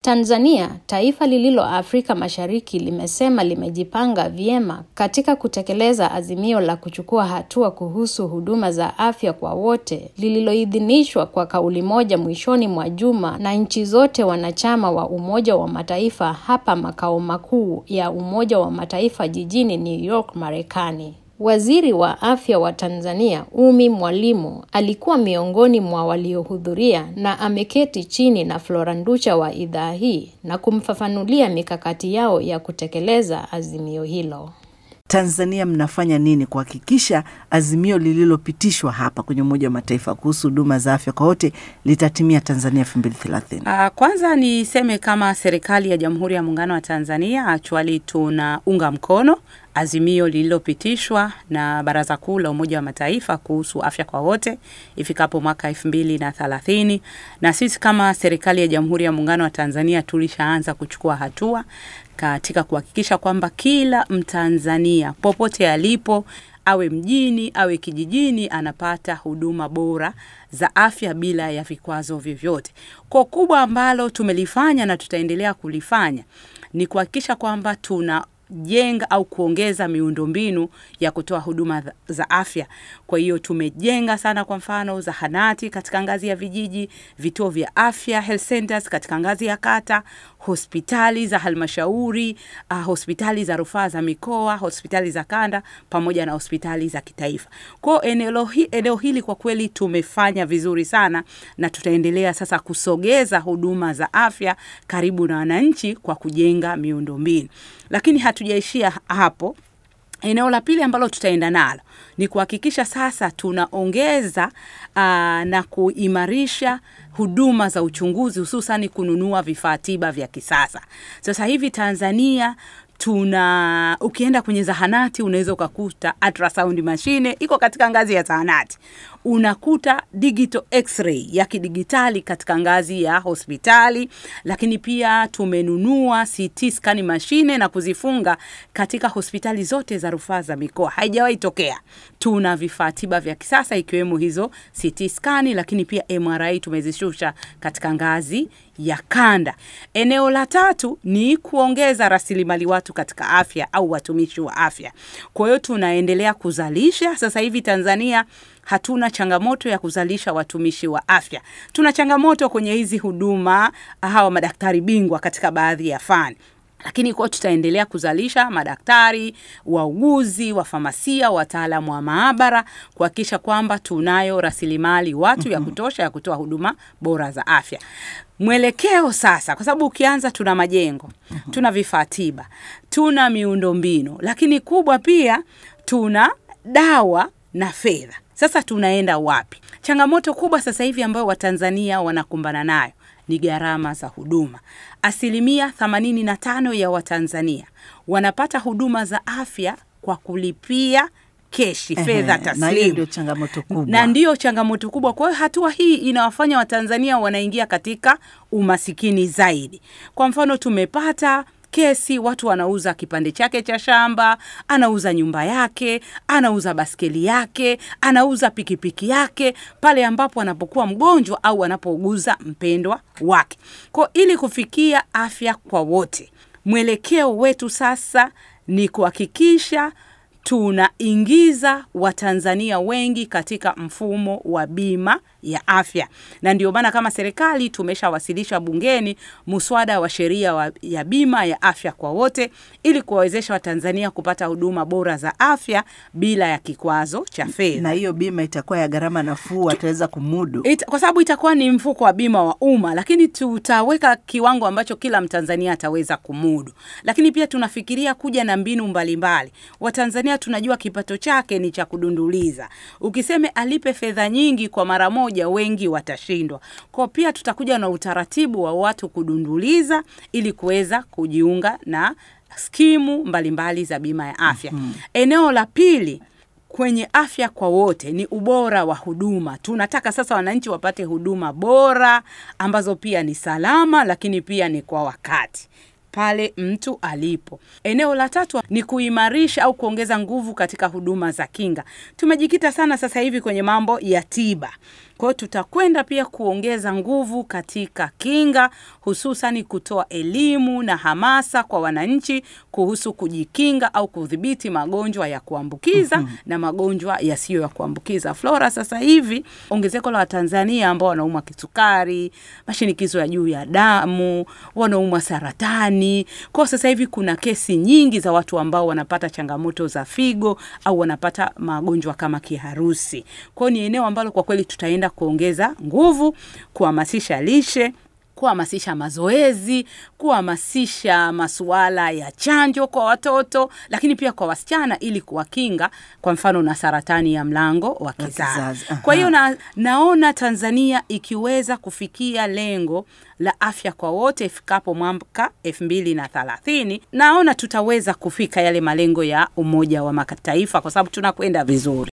Tanzania, taifa lililo Afrika Mashariki, limesema limejipanga vyema katika kutekeleza azimio la kuchukua hatua kuhusu huduma za afya kwa wote lililoidhinishwa kwa kauli moja mwishoni mwa juma na nchi zote wanachama wa Umoja wa Mataifa hapa makao makuu ya Umoja wa Mataifa jijini New York, Marekani. Waziri wa Afya wa Tanzania, Umi Mwalimu, alikuwa miongoni mwa waliohudhuria na ameketi chini na Flora Nducha wa idhaa hii na kumfafanulia mikakati yao ya kutekeleza azimio hilo. Tanzania mnafanya nini kuhakikisha azimio lililopitishwa hapa kwenye Umoja wa Mataifa kuhusu huduma za afya kwa wote litatimia Tanzania elfu mbili thelathini? Uh, kwanza niseme kama serikali ya Jamhuri ya Muungano wa Tanzania actually tunaunga mkono azimio lililopitishwa na Baraza Kuu la Umoja wa Mataifa kuhusu afya kwa wote ifikapo mwaka elfu mbili na thelathini, na sisi kama serikali ya Jamhuri ya Muungano wa Tanzania tulishaanza kuchukua hatua katika kuhakikisha kwamba kila Mtanzania popote alipo awe mjini awe kijijini anapata huduma bora za afya bila ya vikwazo vyovyote. Kwa kubwa ambalo tumelifanya na tutaendelea kulifanya ni kuhakikisha kwamba tuna jenga au kuongeza miundombinu ya kutoa huduma za afya. Kwa hiyo tumejenga sana, kwa mfano zahanati katika ngazi ya vijiji, vituo vya afya health centers katika ngazi ya kata, hospitali za halmashauri, uh, hospitali za rufaa za mikoa, hospitali za kanda pamoja na hospitali za kitaifa. Kwa eneo hi, eneo hili kwa kweli tumefanya vizuri sana na tutaendelea sasa kusogeza huduma za afya karibu na wananchi kwa kujenga miundombinu. Lakini hatujaishia hapo. Eneo la pili ambalo tutaenda nalo ni kuhakikisha sasa tunaongeza uh, na kuimarisha huduma za uchunguzi hususani kununua vifaa tiba vya kisasa. Sasa hivi Tanzania tuna ukienda kwenye zahanati unaweza ukakuta ultrasound mashine iko katika ngazi ya zahanati, unakuta digital x-ray ya kidigitali katika ngazi ya hospitali, lakini pia tumenunua CT scan mashine na kuzifunga katika hospitali zote za rufaa za mikoa. Haijawahi tokea. Tuna vifaa tiba vya kisasa ikiwemo hizo CT scan, lakini pia MRI tumezishusha katika ngazi ya kanda. Eneo la tatu ni kuongeza rasilimali watu katika afya au watumishi wa afya. Kwa hiyo tunaendelea kuzalisha. Sasa hivi Tanzania hatuna changamoto ya kuzalisha watumishi wa afya. Tuna changamoto kwenye hizi huduma, hawa madaktari bingwa katika baadhi ya fani lakini kwa tutaendelea kuzalisha madaktari, wauguzi, wafamasia, wataalamu wa maabara kuhakikisha kwamba tunayo rasilimali watu ya kutosha ya kutoa huduma bora za afya. Mwelekeo sasa, kwa sababu ukianza, tuna majengo, tuna vifaa tiba, tuna miundombinu, lakini kubwa pia tuna dawa na fedha. Sasa tunaenda wapi? Changamoto kubwa sasa hivi ambayo Watanzania wanakumbana nayo ni gharama za huduma. Asilimia 85 ya Watanzania wanapata huduma za afya kwa kulipia keshi, fedha taslimu, ndio changamoto kubwa, na ndiyo changamoto kubwa. Kwa hiyo hatua hii inawafanya Watanzania wanaingia katika umasikini zaidi. Kwa mfano tumepata kesi watu wanauza kipande chake cha shamba, anauza nyumba yake, anauza baskeli yake, anauza pikipiki yake pale ambapo anapokuwa mgonjwa au anapouguza mpendwa wake. Kwa ili kufikia afya kwa wote, mwelekeo wetu sasa ni kuhakikisha tunaingiza Watanzania wengi katika mfumo wa bima ya afya, na ndio maana kama serikali tumeshawasilisha bungeni muswada wa sheria ya bima ya afya kwa wote ili kuwawezesha Watanzania kupata huduma bora za afya bila ya kikwazo cha fedha. Na hiyo bima itakuwa ya gharama nafuu, wataweza kumudu It, kwa sababu itakuwa ni mfuko wa bima wa umma, lakini tutaweka kiwango ambacho kila Mtanzania ataweza kumudu. Lakini pia tunafikiria kuja na mbinu mbalimbali. Watanzania tunajua kipato chake ni cha kudunduliza. Ukiseme alipe fedha nyingi kwa mara moja, wengi watashindwa. Kwa pia tutakuja na utaratibu wa watu kudunduliza ili kuweza kujiunga na skimu mbalimbali mbali za bima ya afya. Mm -hmm. Eneo la pili kwenye afya kwa wote ni ubora wa huduma. Tunataka sasa wananchi wapate huduma bora ambazo pia ni salama, lakini pia ni kwa wakati. pale mtu alipo. Eneo la tatu ni kuimarisha au kuongeza nguvu katika huduma za kinga. Tumejikita sana sasa hivi kwenye mambo ya tiba. Kwa hiyo tutakwenda pia kuongeza nguvu katika kinga, hususani kutoa elimu na hamasa kwa wananchi kuhusu kujikinga au kudhibiti magonjwa ya kuambukiza mm -hmm. na magonjwa yasiyo ya kuambukiza. Flora, sasa hivi ongezeko la Watanzania ambao wanaumwa kisukari, mashinikizo ya juu ya damu, wanaumwa saratani. Kwa sasa hivi kuna kesi nyingi za watu ambao wanapata changamoto za figo au wanapata magonjwa kama kiharusi. Kwa hiyo ni eneo ambalo kwa kweli tutaenda kuongeza nguvu, kuhamasisha lishe kuhamasisha mazoezi, kuhamasisha masuala ya chanjo kwa watoto, lakini pia kwa wasichana ili kuwakinga kwa mfano na saratani ya mlango wa kizazi. Kwa hiyo na, naona Tanzania ikiweza kufikia lengo la afya kwa wote ifikapo mwaka elfu mbili na thelathini, naona tutaweza kufika yale malengo ya Umoja wa Mataifa kwa sababu tunakwenda vizuri.